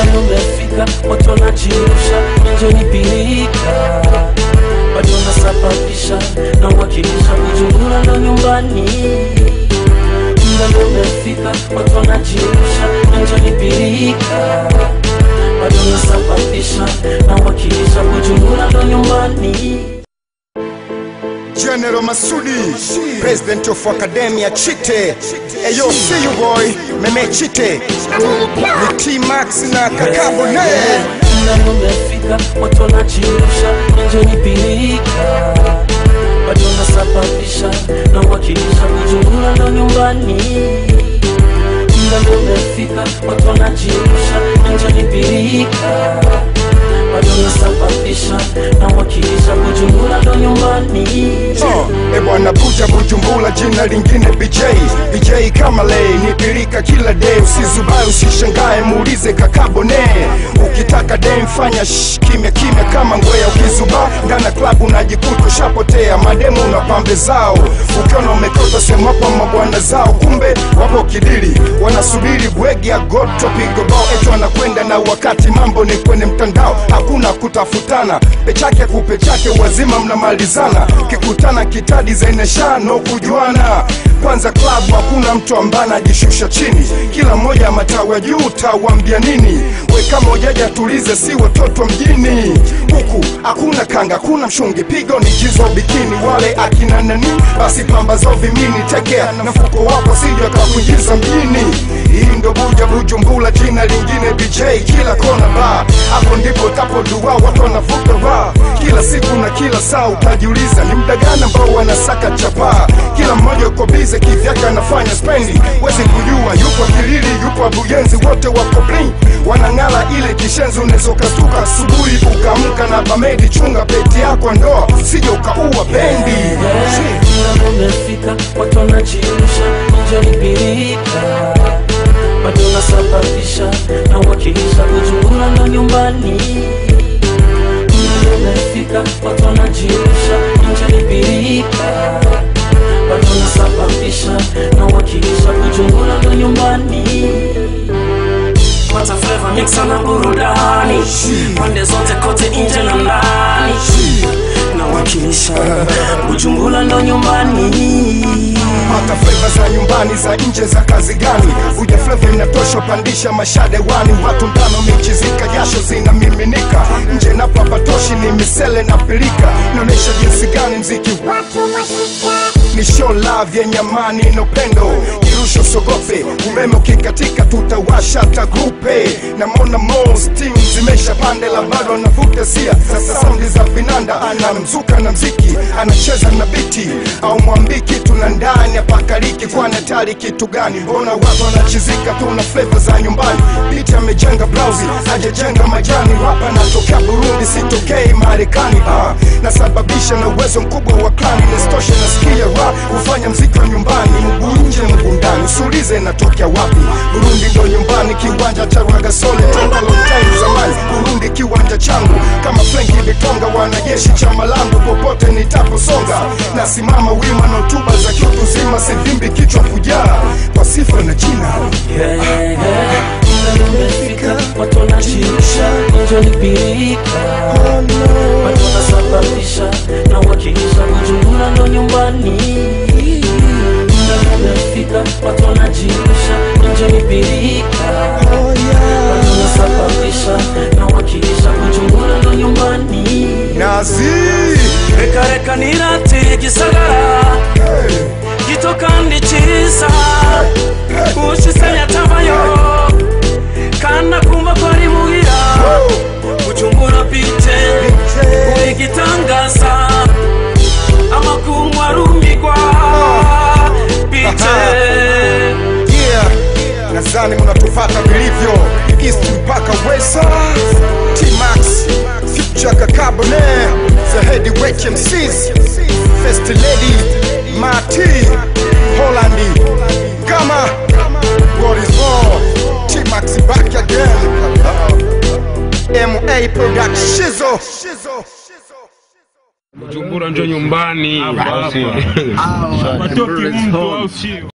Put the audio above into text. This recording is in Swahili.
Muda umefika, watu wanajirusha, nje ni pilika bado nasababisha na wakilisha kujungula ndo nyumbani. Muda ndo umefika, watu wanajirusha, nje ni pilika bado nasababisha na wakilisha kujungula ndo nyumbani. General Masudi, President of Academia Chite. Eyo, see you boy, Meme Chite. Ni T-Max na Kakabo ne. Muda ndo umefika, watu wanajirusha, nje ni pilika bado nasababisha na wakilisha kujungula ndo nyumbani. Muda ndo umefika, watu wanajirusha, nje ni pilika bado nasababisha na wakilisha kujungula ndo nyumbani. Oh, e bwana Buja Bujumbula, jina lingine BJ. BJ kama lei ni pirika kila day, usizubae usishangae, muulize Kakabo ne. Ukitaka dem fanya shh, kimya kimya kama ngwea, ukizuba ndani ya klabu unajikuta ushapotea, mademu na pambe zao, ukiona umekota sehemu hapo mabwana zao, kumbe wapo kidili, wanasubiri bwegi ya goto pigo bao, eti wanakwenda na wakati mambo ni kwenye mtandao, hakuna kutafutana, pechake kupechake, wazima mnamalizana, kikutana kitadi zaineshano kujuana. Kwanza klabu hakuna mtu ambaye anajishusha chini, kila mmoja matawa juu, tawambia nini? We kama ujaja tulize, si watoto mjini huku, hakuna kanga, hakuna mshungi, pigo ni jizo bikini, wale akina nani, basi pamba zao vimini, tekea na mfuko wako sije akakuingiza mjini. Hii ndo Buja Bujumbula, jina lingine BJ, kila kona ba, hapo ndipo tapo dua, watu wanavuta ba kila siku na kila saa, utajiuliza ni muda gani ambao wanasaka chapaa. Kila mmoja uko bize kivyake, anafanya spendi, wezi kujua yupo Kilili, yupo Abuyenzi, wote wako bling, wanang'ala ile kishenzi, unaweza ukastuka asubuhi ukaamka na bamedi. Chunga peti yako ndoa, sije ukaua bendi. Muda ndo umefika, watu wanajirusha, nje ni pilika bado nasababisha na wakilisha kujungula ndo nyumbani. Muda ndo umefika, watu wanajirusha, nje ni pilika bado nasababisha na wakilisha kujungula ndo nyumbani. Pata flavor mixa na burudani pande zote kote nje na ndani nawakilisha Bujumbura ndo nyumbani hata fleva za nyumbani za nje za kazi gani? Uja fleva inatosha, pandisha mashade wani, watu ndano michizika, jasho zinamiminika nje na papatoshi ni misele na pilika, inaonyesha jinsi gani mziki ni show love yenye amani na upendo, kirusho sogope, umeme ukikatika tutawasha hata grupe, na mona most team zimesha pande la bado anavuta sia, sasa saundi za vinanda, anamzuka na mziki, anacheza na biti, au mwambi kitu na ndani apakaliki, kwa natari kitu gani? Mbona watu wanachizika tu na flavor za nyumbani, biti amejenga blausi, hajajenga majani, wapa natokea Burundi, sitokei Marekani, ah, nasababisha na uwezo mkubwa wa klani, nesitoshe nasikia ra kufanya mziki wa nyumbani, mguu nje mguu ndani, usiulize natokea wapi. Burundi ndo nyumbani, kiwanja cha Rwagasore toka long time zamani. Burundi kiwanja changu kama Frenki Bitonga, wanajeshi chama langu, popote nitaposonga, nasimama wima na hotuba za kiutu zima, sivimbi kichwa kujaa kwa sifa na jina Yeah, yeah. Muda ndo umefika, watu wanajirusha, nje ni pilika bado nasababisha na wakilisha Bujumbura ndo nyumbani Muda ndo umefika, watu wanajirusha, nje ni pilika bado nasababisha na wakilisha Bujumbura ndo nyumbani Nazi reka reka nirate gisagara gito kandi cyiza ushisanya tabayo kana kumva ko ari muhira gucumbura bite uri gitangaza amakungu arumigwa bite yeah. Nadhani mnatufata vilivyo East mpaka West T-Max Future Kakabone The Heavyweight MCs First Lady Marty Hollandi Gama What is more T-Max back again MA Production Bujumbura njo nyumbani. Watoke mtu au sio?